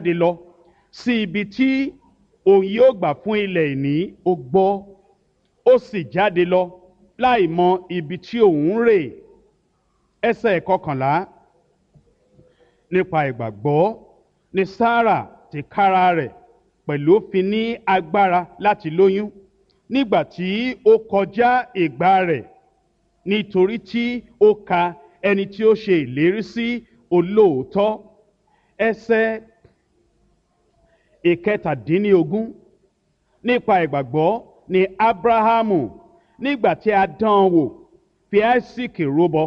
jáde lọ sí ibi tí òun yóò gbà fún ilẹ̀ ìní ó gbọ́ ó sì jáde lọ láì mọ ibi tí òun rè ẹsẹ̀ kọkànlá nípa ìgbàgbọ́ ni Sárà ti kára rẹ̀ pẹ̀lú fi ní agbára láti lóyún nígbà tí ó kọjá ìgbà rẹ̀ nítorí tí ó ka ẹni tí ó ṣe ìlérí sí olóòótọ́ ẹsẹ̀ ìkẹtàdínlógún nípa ìgbàgbọ́ ni Ábúráhámù nígbà tí a dán an wò fi Áísíkì rúbọ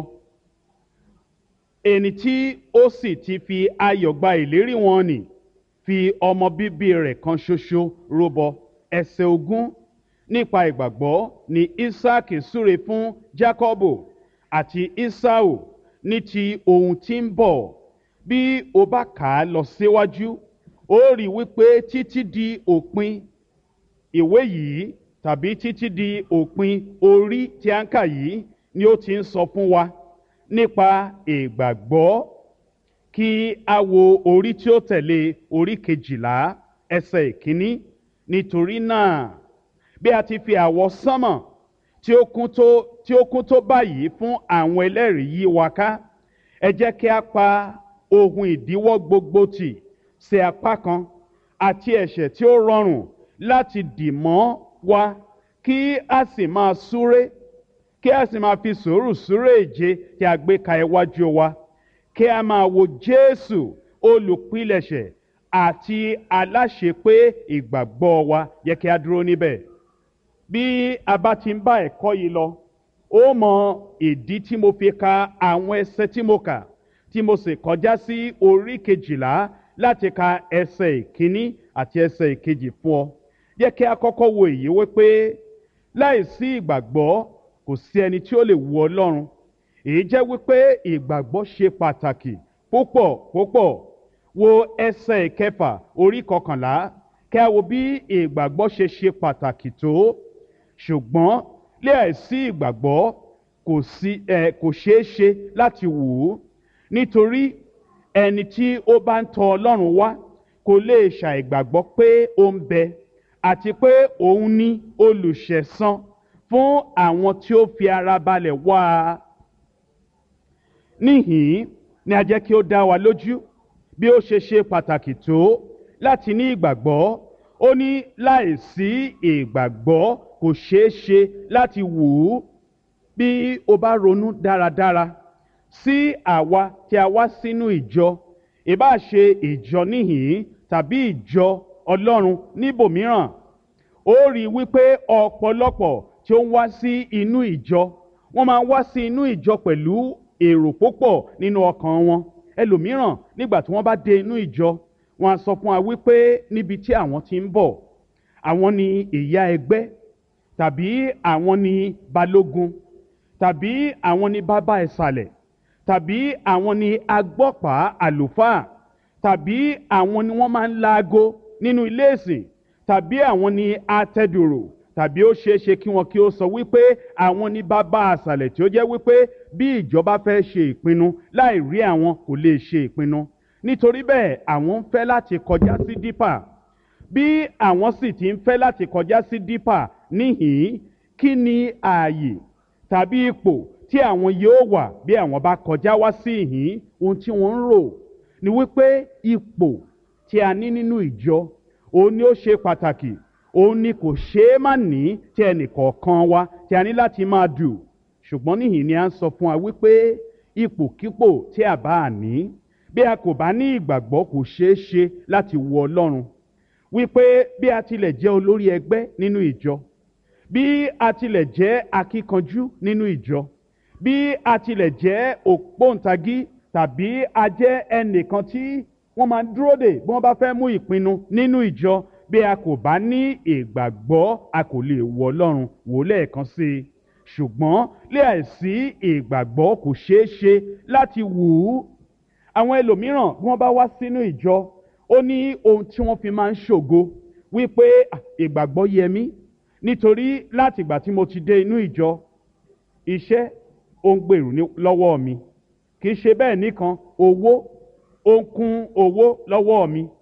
ẹni tí ó sì ti fi ayọ̀ gba ìlérí wọn nì fi ọmọ bíbí rẹ̀ kan ṣoṣo rúbọ ẹsẹ̀ ogún nípa ìgbàgbọ́ ni Ísáàkì súre fún Jákọ́bù àti Ísáù ní ti ohun tí ń bọ̀ bí o bá kà á lọ síwájú ó rí wípé títí di òpin ìwé yìí tàbí títí di òpin orí tí a ń kà yìí ni ó ti ń sọ fún wa nípa ìgbàgbọ́ kí a wo orí tí ó tẹ̀lé orí kejìlá ẹsẹ̀ ìkíní nítorí náà bí a ti fi àwọ̀ sánmọ̀ tí ó kún tó tí ó kún tó báyìí fún àwọn ẹlẹ́rìí yí wa ká ẹ jẹ́ kí a pa ohun ìdíwọ́ gbogbo tì sí apá kan àti ẹ̀ṣẹ̀ tí ó rọrùn láti dì mọ́ wa kí a sì máa súré kí a sì máa fi sùúrù súré ìje tí a gbé ka iwájú wa kí a máa wo Jésù olùpilẹ̀ṣẹ̀ àti aláṣepé ìgbàgbọ́ wa yẹ kí a dúró níbẹ̀ bí a bá ti ń bá ẹ̀kọ́ yìí lọ ó mọ ìdí tí mo fi ka àwọn ẹsẹ̀ tí mo kà tí mo sì kọjá sí orí kejìlá láti ka ẹsẹ̀ ìkíní àti ẹsẹ̀ ìkejì fún ọ yẹ kí a kọ́kọ́ wo èyí wípé láìsí ìgbàgbọ́ kò sí ẹni tí ó lè wu Ọlọ́run èyí jẹ́ wípé ìgbàgbọ́ ṣe pàtàkì púpọ̀ púpọ̀ wo ẹsẹ̀ ìkẹfà orí kọkànlá kí a wo bí ìgbàgbọ́ ṣe ṣe pàtàkì tó ṣùgbọ́n láìsí ìgbàgbọ́ kò sí ẹ kò ṣeé ṣe láti wù ú nítorí ẹni tí ó bá ń tọ̀ Ọlọ́run wá kò lè ṣàìgbàgbọ́ pé ó ń bẹ àti pé òun ní olùṣẹ̀san fún àwọn tí ó fi ara balẹ̀ wá a níhìn ni a jẹ́ kí ó dá wa lójú bí ó ṣe ṣe pàtàkì tó láti ní ìgbàgbọ́ ó ní láìsí ìgbàgbọ́ kò ṣeé ṣe láti wù ú bí o bá ronú dáradára sí àwa tí a wá sínú ìjọ ìbá ṣe ìjọ níhìn tàbí ìjọ Ọlọ́run níbòmíràn ó rí i wípé ọ̀pọ̀lọpọ̀ tí ó ń wá sí inú ìjọ wọ́n máa ń wá sí inú ìjọ pẹ̀lú èrò púpọ̀ nínú ọkàn wọn ẹlòmíràn nígbà tí wọ́n bá dé inú ìjọ wọ́n á sọ fún wa wípé níbi tí àwọn ti ń bọ̀ àwọn ni ìyá ẹgbẹ́ tàbí àwọn ni balógun tàbí àwọn ni bàbá ìsàlẹ̀ tàbí àwọn ni agbọ́pàá àlùfáà tàbí àwọn ni wọ́n máa ń laago nínú ilé ìsìn tàbí àwọn ni atẹ́dùrò tàbí ó ṣeé ṣe kí wọn kí ó sọ wípé àwọn ní bàbá àṣàlẹ̀ tí ó jẹ́ wípé bí ìjọba fẹ́ ṣe ìpinnu láì rí àwọn kò lè ṣe ìpinnu nítorí bẹ́ẹ̀ àwọn ń fẹ́ láti kọjá sí dípà bí àwọn sì ti ń fẹ́ láti kọjá sí dípà níhìn kí ni ààyè tàbí ipò tí àwọn yóò wà bí àwọn bá kọjá wá sí ìhín ohun tí wọ́n ń rò ni wípé ipò tí a ní nínú ìjọ òun ni ó ṣe pàtàkì òun ni kò ṣeé má ní tí ẹnìkọ̀ọ̀kan wa tí a ní láti máa dù ṣùgbọ́n níhìn ni a ń sọ fún wa wípé ipòkípò tí a bá ní bí a kò bá ní ìgbàgbọ́ kò ṣeé ṣe láti wo Ọlọ́run wípé bí a tilẹ̀ jẹ́ olórí ẹgbẹ́ nínú ìjọ bí a tilẹ̀ jẹ́ akíkanjú nínú ìjọ bí a tilẹ̀ jẹ́ ògbóǹtagí tàbí a jẹ́ ẹnìkan tí wọ́n máa ń dúró dè bí wọ́n bá fẹ́ mú ìpinnu nínú ìjọ bí a kò bá ní ìgbàgbọ́ a kò lè wo Ọlọ́run wò lẹ́ẹ̀kan sí i ṣùgbọ́n láìsí ìgbàgbọ́ kò ṣeé ṣe láti wù ú àwọn ẹlòmíràn bí wọ́n bá wá sínú ìjọ ó ní ohun tí wọ́n fi máa ń ṣògo wípé ìgbàgbọ́ yẹ mí nítorí láti ìgbà tí mo ti dé inú ìjọ iṣẹ́ ó ń gbèrú lọ́wọ́ mi kì í ṣe bẹ́ẹ̀ nìkan owó ó ń kún owó lọ́wọ́ mi